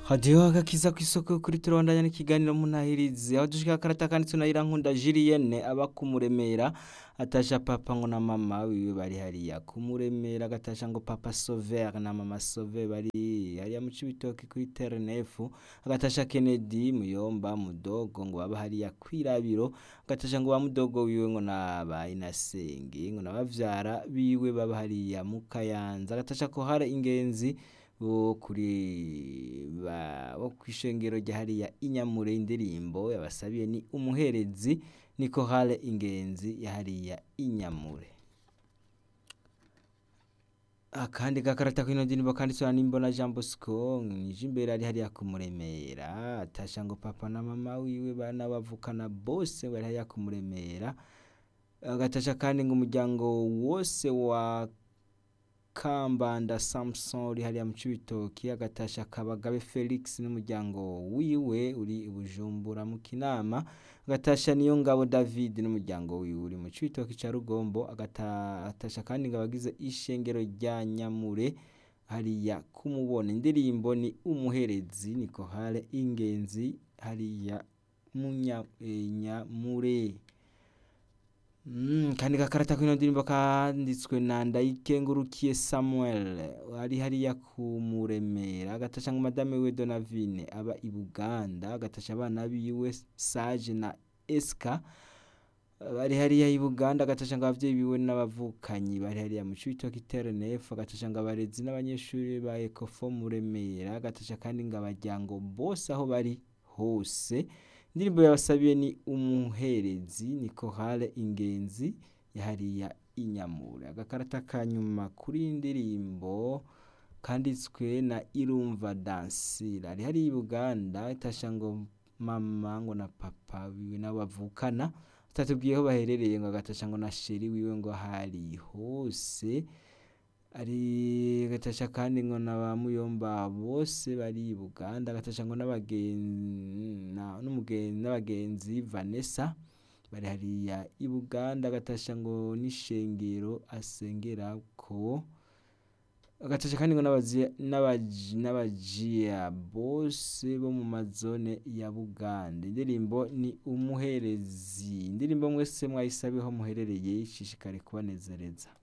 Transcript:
hadiyo agakiza kw'isoko kuri turabandanya n'ikiganiro munahirizi aho dushika karata kanditse na Irankunda Julienne aba kumuremera atasha papa ngo na mama wiwe bari hariya kumuremera agatasha ngo papa Sauveur na mama Sauveur bari hariya mu Cibitoke kuri Ternefu agatasha Kennedy Muyomba Mudogo ngo baba hariya kwirabiro agatasha ngo ba Mudogo wiwe ngo na ba Inasenge ngo nabavyara biwe baba hariya mu Kayanza agatasha ko hari ingenzi bo kuri ba bo kwishengero rya hariya inyamure indirimbo yabasabiye ni umuherezi niko hale ingenzi ya hariya inyamure akandi gakarata kino ndirimbo kanditswe na Nimbona Jean Bosco nije imbere ari hariya kumuremera atasha ngo papa na mama wiwe bana bavukana bose bari hariya kumuremera agatasha kandi ngo umuryango wose wa Kambanda Samson uri hariya mu Cibitoki agatasha Kabagabe Felix n'umuryango wiwe uri i Bujumbura mu Kinama agatasha niyo ngabo David n'umuryango wiwe uri mu Cibitoki ca Rugombo agatasha kandi ngo abagize ishengero rya Nyamure hariya kumubona indirimbo ni umuherezi niko hale ingenzi hariya mu Nyamure Mm, kandi gakarata kino ndirimbo kanditswe na Ndayikengurukiye Samuel ari hariya kumuremera agatasha ngo madame we Donavine aba i Buganda agatasha abana biwe Sage na Eska bari hariya i Buganda agatasha ngo abavyeyi biwe n'abavukanyi bari hariya mu Cibitoke Ternefu agatasha ngo abarezi n'abanyeshuri ba Ecofo Muremera agatasha kandi ngo abaryango bose aho bari hose indirimbo yabasabiye ni umuherezi niko hale ingenzi yahariya inyamure agakarata kanyuma kuri indirimbo kanditswe na Irumva Dansira ari hari i Buganda itasha ngo mama ngo na papa wiwe n'abavukana atatubwiye aho baherereye ngo agatasha ngo na sheri wiwe ngo hari hose ari agatasha kandi ngo na ba muyomba bose bari i Buganda agatasha ngo n'abagenzi Vanessa bari hariya i Buganda agatasha ngo n'ishengero asengerako agatasha kandi ngo n'abajiya bose bo mu mazone ya Buganda indirimbo ni umuherezi indirimbo mwese mwayisabiho muherereye ishishikare kubanezereza